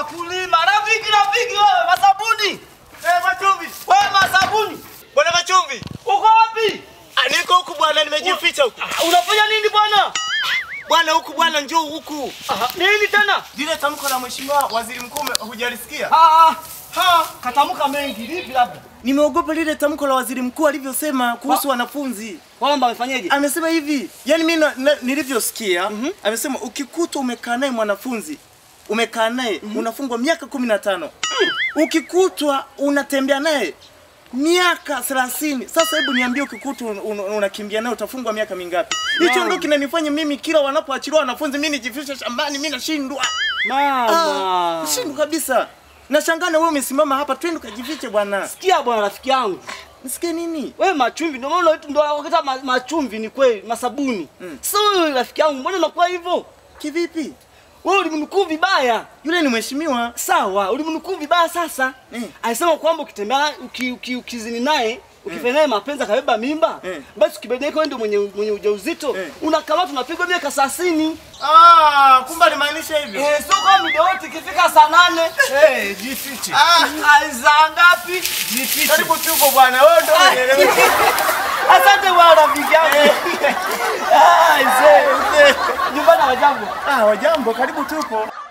wakulima. Rafiki, rafiki wewe, Masabuni. Eh, Machumvi. Wewe Masabuni. Bwana Machumvi. Uko wapi? Ah, Niko huku bwana, nimejificha huku. Ah, Unafanya nini bwana? Bwana huku bwana, njoo huku. Ah, Nini tena? Lile tamko la mheshimiwa waziri mkuu ume- hujalisikia? Ah, Ha, katamka mengi. Vipi labda? nimeogopa lile tamko la waziri mkuu alivyosema kuhusu wanafunzi. Kwamba amefanyaje? Amesema hivi, yani mimi na- na- nilivyosikia, amesema ukikutwa umekaa naye mwanafunzi umekaa naye unafungwa miaka kumi na tano ukikutwa unatembea naye miaka thelathini. Sasa hebu niambie, ukikutwa un- un- unakimbia naye utafungwa miaka mingapi? Hicho Wow. ndo kinanifanya mimi kila wanapoachiliwa wanafunzi mimi nijifisha shambani, mimi nashindwa Mama. Ah, shindwa kabisa. Nashangaa na wewe umesimama hapa, twende ukajifiche bwana. Sikia bwana rafiki yangu. Nisikie nini? Wewe machumvi ndio maana unaitwa- ndio wakati ma, machumvi ni kweli, masabuni. Mm. Sasa wewe rafiki yangu mbona unakuwa hivyo? Kivipi? Wewe ulimnukuu vibaya. Yule ni mheshimiwa. Sawa, ulimnukuu vibaya sasa. Mm. Alisema kwamba ukitembea uki, uki, ukizini naye ukifanya naye mapenzi akabeba mimba Mm. basi ukibedeka wewe ndio mwenye mwenye ujauzito Mm. unakamata unapigwa miaka 30. Ah, kumbe alimaanisha hivyo. Eh, sio kwa muda wote ikifika saa nane. Eh, jifiche. Ah. Ah, saa ngapi? Jifiche. Karibu tuko bwana, wewe ndo unielewesha. Asante bwana rafiki yangu. Ah, mzee. Nyumbani hawajambo. Ah, wajambo, karibu tupo.